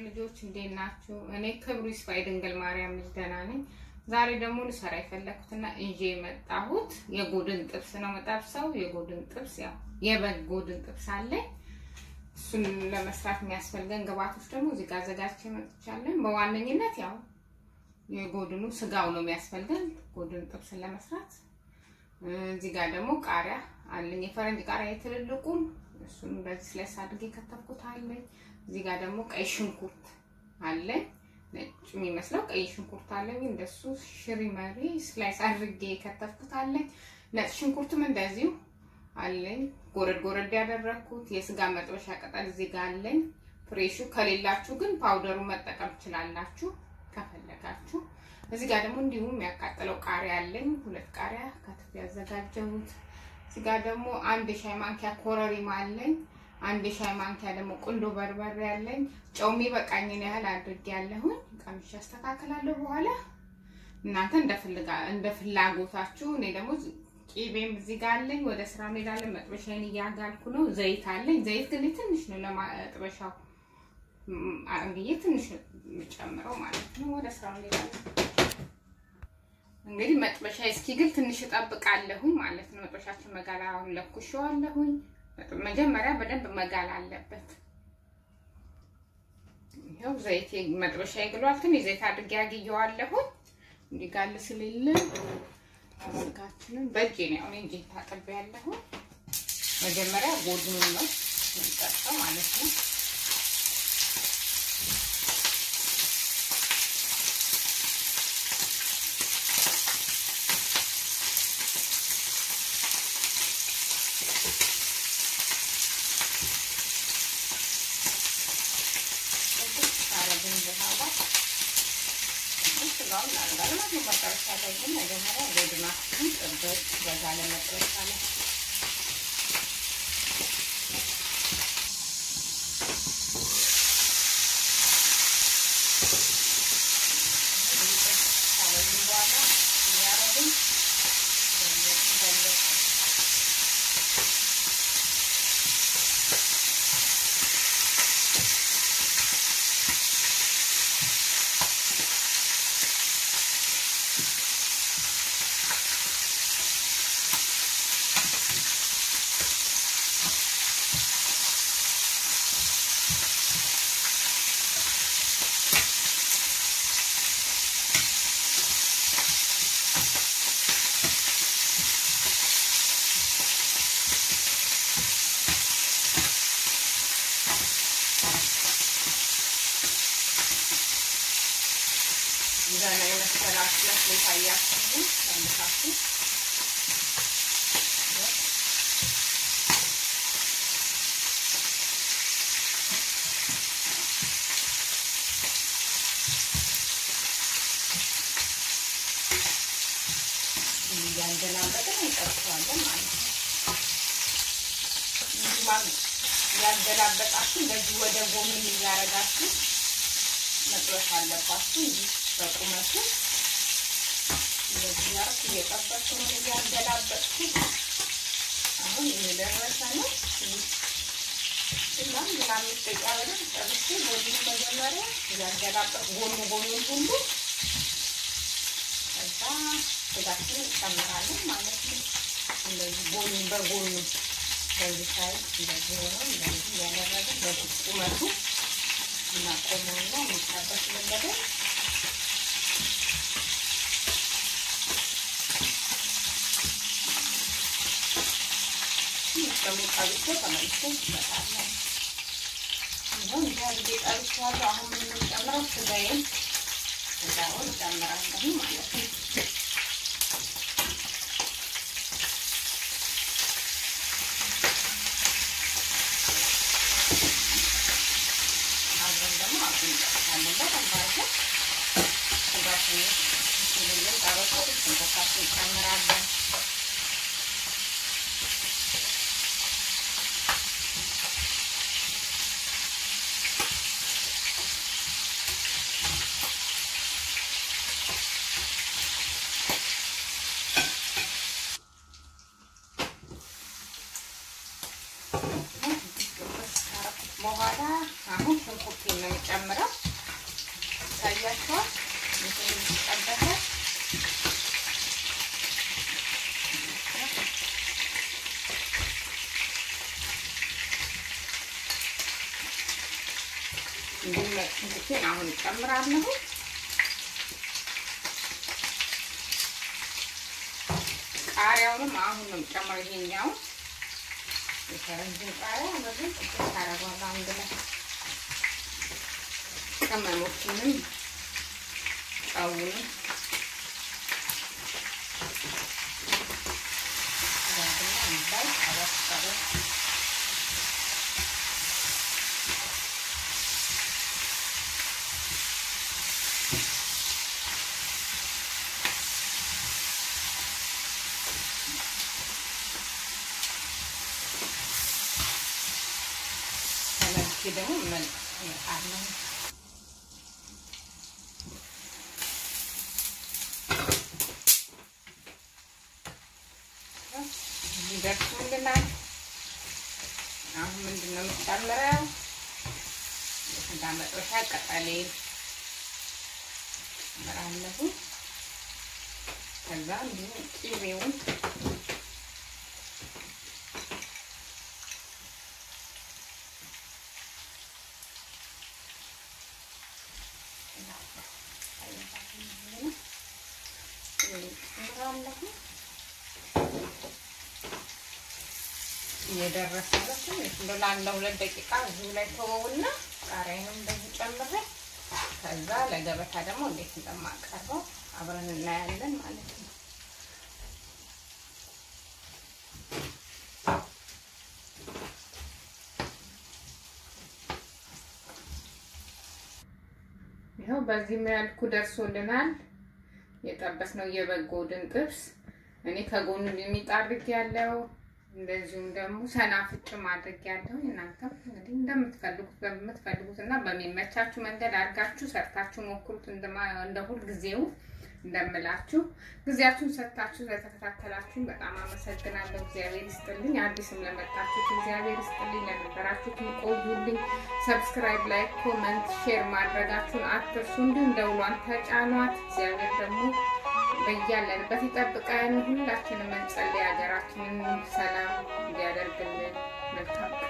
ልጆች እንዴት ናችሁ? እኔ ክብሩ ይስፋ የድንግል ማርያም ልጅ ደህና ነኝ። ዛሬ ደግሞ ልሰራ የፈለኩትና ይዤ የመጣሁት የጎድን ጥብስ ነው መጠብሰው። የጎድን ጥብስ ያው የበግ ጎድን ጥብስ አለኝ። እሱን ለመስራት የሚያስፈልገን ግብአቶች ደግሞ እዚህ ጋር አዘጋጅቼ መጥቻለሁ። በዋነኝነት ያው የጎድኑ ስጋው ነው የሚያስፈልገን ጎድን ጥብስን ለመስራት። እዚህ ጋር ደግሞ ቃሪያ አለኝ፣ የፈረንጅ ቃሪያ የትልልቁን እሱን በዚህ ስላይስ አድርጌ ከተፍኩት አለኝ። እዚህ ጋር ደግሞ ቀይ ሽንኩርት አለኝ፣ ነጭ የሚመስለው ቀይ ሽንኩርት አለኝ። እንደሱ ሽሪ መሪ ስላይስ አድርጌ ከተፍኩት አለኝ። ነጭ ሽንኩርትም እንደዚሁ አለኝ፣ ጎረድ ጎረድ ያደረኩት። የስጋ መጥበሻ ቅጠል እዚህ ጋር አለኝ። ፍሬሹ ከሌላችሁ ግን ፓውደሩ መጠቀም ትችላላችሁ ከፈለጋችሁ። እዚህ ጋር ደግሞ እንዲሁም የሚያቃጥለው ቃሪያ አለኝ፣ ሁለት ቃሪያ ከትፍ ያዘጋጀሁት እዚህ ጋር ደግሞ አንድ የሻይ ማንኪያ ኮረሪማ አለኝ። አንድ የሻይ ማንኪያ ደግሞ ቁንዶ በርበሬ አለኝ። ጨው የሚበቃኝን ያህል አድርጌ ያለሁኝ ቀምሼ አስተካክላለሁ በኋላ እናንተ እንደ ፍላጎታችሁ። እኔ ደግሞ ቂቤም እዚህ ጋር አለኝ። ወደ ስራ ሄዳለን። መጥበሻዬን እያጋልኩ ነው። ዘይት አለኝ። ዘይት ግን ትንሽ ነው ለመጥበሻው ብዬ ትንሽ ነው የምጨምረው ማለት ነው። ወደ ስራ ሄዳለን። እንግዲህ መጥበሻ እስኪግል ትንሽ እጠብቃለሁኝ ማለት ነው። መጥበሻችን መጋላውን ለኩሼዋለሁኝ። መጀመሪያ በደንብ መጋል አለበት። ይኸው ዘይት መጥበሻ ይግሏል። ትንሽ ዘይት አድርጌ አግየዋለሁኝ እንዲጋል ስልልን ስጋችንን በእጄ ነው አሁን እንጂ ታጥቤ ያለሁኝ። መጀመሪያ ጎድኑን ነው የሚጠጣው ማለት ነው። ስጋውን ላልጋልማት ነው። መጨረሻ ላይ ግን መጀመሪያ ጎድናችን ጥብት በዛ ለመጥበሻ ላይ በኋላ እያረግን ይዘና የመሰላችሁ መስሎ ታያችሁ ሰምታችሁ እያንደላበጥን እንጠብሰዋለን ማለት ነው። ያገላበጣችሁ እንደዚህ ወደ ጎን እያረጋችሁ መጥበስ አለባችሁ እንጂ በቁመቱ እንደዚህ ያርኩ እየጠበቅኩ ነው እያገላበጥኩ። አሁን እየደረሰ ነው። እና ምን አምስት ደቂቃ በደንብ ጠብሼ በዚህ መጀመሪያ እያገላበጥ ጎኑ ጎኑን ሁሉ ከዛ ስጋችንን እንጨምራለን ማለት ነው። እንደዚህ ጎኑን በጎኑ በዚህ ሳይድ እንደዚህ ሆነው እንደዚህ እያደረግን በዚህ ቁመቱ እናቆመውና የሚጠበስ ለበደ ደግሞ ጠብሶ ተመልሶ ይመጣለን። ይኸው እንዲህ አድርጌ ጠብሼዋለሁ። አሁን ምን የምንጨምረው ስጋዬን ስጋውን እጨምራለሁ ማለት ነው። አብረን ደግሞ አብረን እንጠብሳለን። በደንብ አድርገን ስጋችን ሲልልን ጠበቆ ሽንኩርታችን እንጨምራለን። በኋላ አሁን ሽንኩርቴን ነው የምጨምረው። ጨምራለሁ። ቃሪያውንም አሁን ነው ጨምረው ይሄኛው የፈረንጅን ቃሪያ በዚህ ጥቂት ታረጓለሁ አንድ ላይ ቅመሞቹንም ጨውንም ተመልሼ ደግሞ እመጣለሁ። ይደርሱልናል። አሁን ምንድን ነው የምጨምረው? እንዳመጥበሻ ቅጠሌን ጨምራለሁ። ከዛ እንዲሁም ቅቤውን ጨምራለሁ። እየደረሰ ነው። ለአንድ ሁለት ደቂቃ እዚሁ ላይ ተወውና ቃሪያንም እንደዚህ ጨምሬ ከዛ ለገበታ ደግሞ እንዴት እንደማቀርበው አብረን እናያለን ማለት ነው። ይኸው በዚህ መልኩ ደርሶልናል። የጠበስነው የበግ ጎድን ጥብስ እኔ ከጎኑ የሚጣርግ ያለው እንደዚሁም ደግሞ ሰናፍጭም አድርግ ያለው እናንተም እንግዲህ እንደምትፈልጉት በምትፈልጉት እና በሚመቻችሁ መንገድ አድርጋችሁ ሰርታችሁ ሞክሩት። እንደ ሁል ጊዜው እንደምላችሁ ጊዜያችሁን ሰጥታችሁ ስለተከታተላችሁን በጣም አመሰግናለሁ። እግዚአብሔር ይስጥልኝ። አዲስም ለመጣችሁት እግዚአብሔር ይስጥልኝ። ለነበራችሁት ቆዩልኝ። ሰብስክራይብ፣ ላይክ፣ ኮመንት፣ ሼር ማድረጋችሁን አትርሱ። እንዲሁም ደውሏን ተጫኗት። እግዚአብሔር ደግሞ በያለንበት ይጠብቀን። ሁላችንም እንጸልይ፣ ሀገራችንን ሰላም እንዲያደርግልን። መልካም